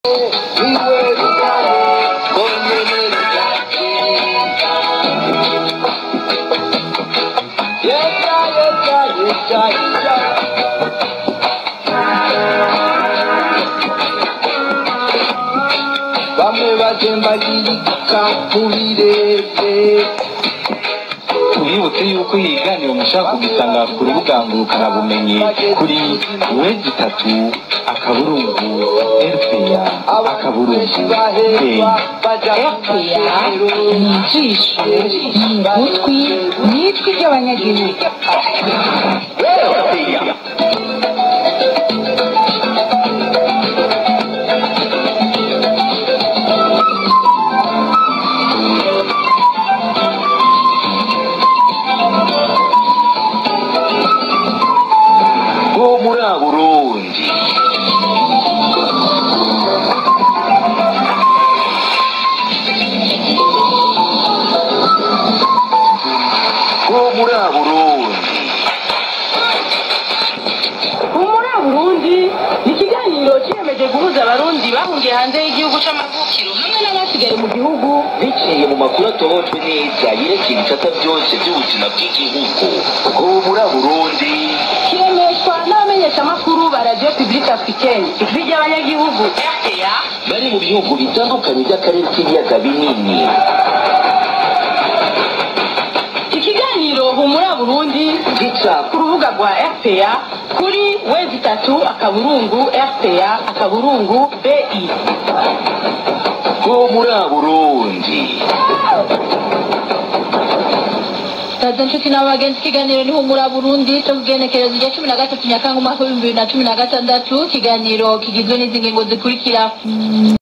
bamwe bagembagirika mu birere tubibutse yuko ibiganiro mushaka kugisanga ku rubuga ngurukanabumenyi kuri wezi itatu akaburungu rpa akaburungu beyi RPA ni ijisho ni ugutwi ni ijwi ry'abanyagihugu bwo muri burundi bwo muri burundi humura burundi ni ikiganiro kiyemeje guhuza abarundi bahungiye hanze y'igihugu c'amavukiro hamwe n'abasigaye mu gihugu biciye mu makuru atohojwe neza yerekeye ibisata byose by'ubuzima bw'igihugu bwo muri burundi kiremeshwa n'abamenyeshamakuru ba radiyo publique africaine ijwi ry'abanyagihugu rpa bari mu bihugu bitandukanye by'akarere k'ibiyaga binini ikiganiro humura burundi gica ku rubuga rwa rpa kuri wezi itatu akaburungu rpa akaburungu bi bwo muri burundi Taza nshuti n'abagenzi ikiganiro ni humura Burundi cyo kugenekerezo rya cumi na gatatu Nyakanga umwaka w'ibihumbi bibiri na cumi na gatandatu ikiganiro kigizwe n'izi ngingo zikurikira